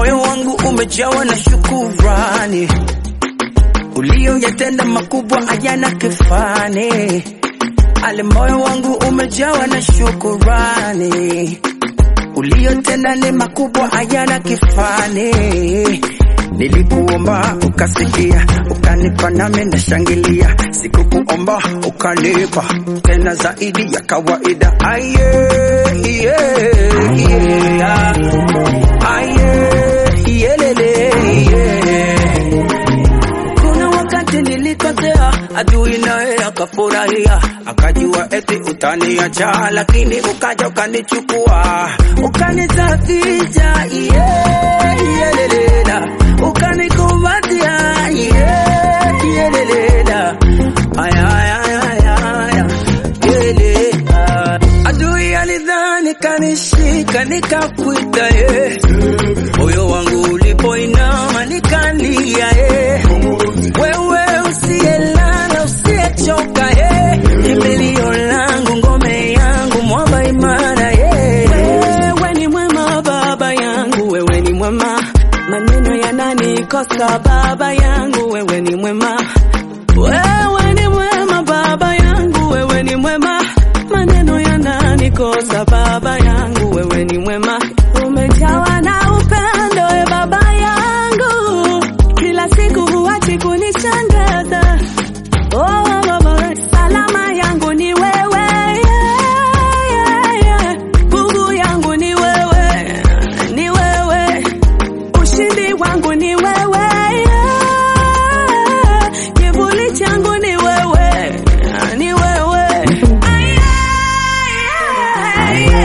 moyo wangu umejawa na shukurani, ulioyatenda makubwa hayana kifani. Ale, moyo wangu umejawa na shukurani, uliyotenda ni makubwa hayana kifani. Nilikuomba ukasikia, ukanipa nami nashangilia. Sikukuomba ukanipa tena zaidi ya kawaida. Aye, yeah, yeah. Aye, yelele, yeah. Kuna wakati nilikosea, adui naye akafurahia, akajua eti utaniacha, lakini ukaja ukanichukua, ukanisafisha, yeah, yelelela, ukanikumbatia, yeah, yelelela, aya, aya, aya, aya, yele, ah. Adui alidhani kanishika, nikakwita, yeah. moyo wangu ulipoinama nikalia, yeah. Wewe usiyelala usiyechoka, eh, kimbilio langu, ngome yangu, mwamba imara, eh. Wewe ni mwema baba yangu, wewe ni mwema, maneno yananikosa baba yangu, wewe ni mwema, wewe ni mwema baba yangu, wewe ni mwema, maneno yananikosa baba yangu, wewe ni mwema, umejawa na upendo e baba yangu, kila siku huachi kunishangaza. Oh, oh, oh, salama yangu ni wewe, yeah, yeah, yeah. Nguvu yangu ni wewe, ni wewe, ushindi wangu ni wewe, yeah. kivuli changu ni wewe, ni wewe. Ay, ay,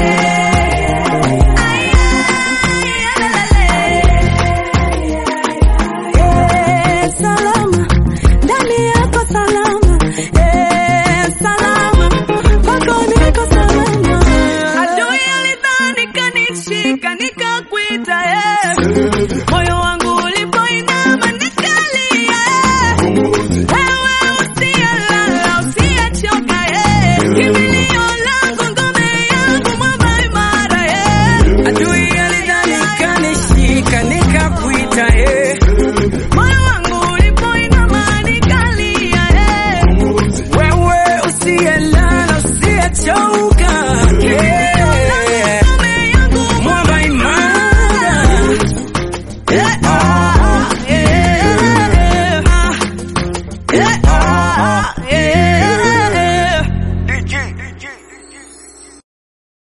Eh, salama ndani yako salama eh, salama kwako niko salama. Adui alidhani kanishika nikakwita eh, moyo wangu ulipoinama nikalia eh, wewe usiyelala usiyechoka eh, kimbilio langu ngome yangu mwamba imara eh, adui alidhani kanishika nikakwita eh, moyo wangu ulipoinama nikalia eh, wewe usiyelala usiyechoka eh, mwamba imara eh, ah, eh, ah, eh, ah, eh.